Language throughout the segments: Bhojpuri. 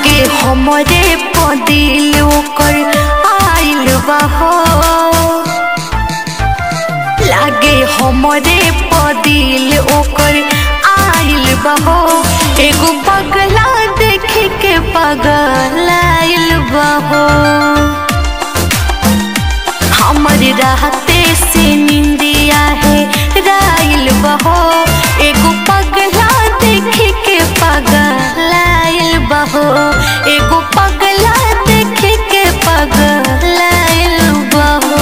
लागे हमरे पदिल ओकर आइल बहो लागे हमरे पदिल ओकर आइल बहो एगो पगला देख के पगल आइल बहो हमर रहते से निंदिया है राइल बहो एगो पगला देख के पगल आइल बहो एगो पगला देख के पगल आइल बहो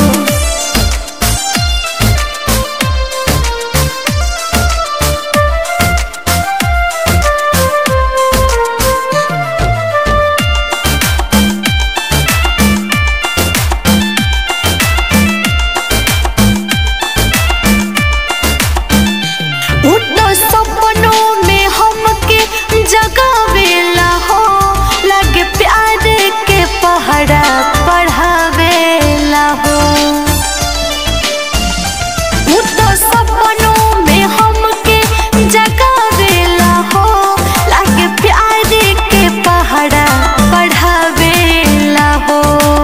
उठो सपनों में हमके जगावेला हो लगे प्यार के पहरा पढ़ावेला हो उठो सपनों में हमके जगावेला हो लगे प्यार के पहरा पढ़ावेला हो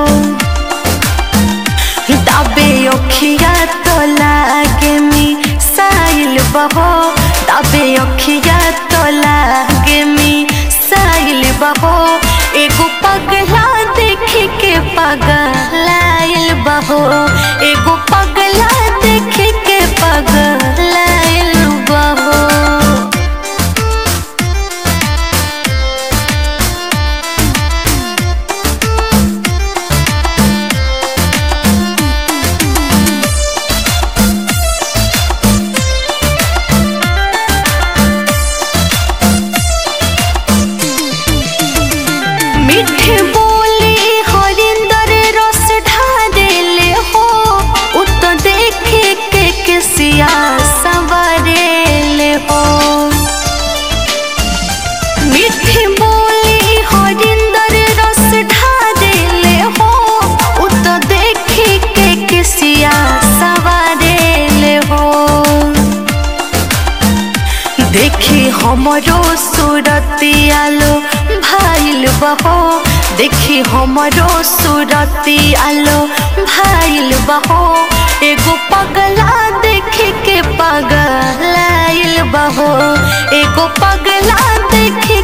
दाबे अखिया तो लागे मी साइल बहो दाबे अखिया तो लागे मी साइल बहो एगो पगला देख के पगलाइल बहो एगो पगला देख के पगलाइल बहो मीठे बोली हरिंदर रस ढारेले हो उत देखे के किसिया सवरेले हो मीठे बोली हरिंदर रस ढारेले हो उत देखे के किसिया सवरेले हो देखी हमरो सूरती आलो भाइल बहो देखी हमरो सूरती आलो भाइल बहो एगो पगला देख के पगलाइल बहो एगो पगला देख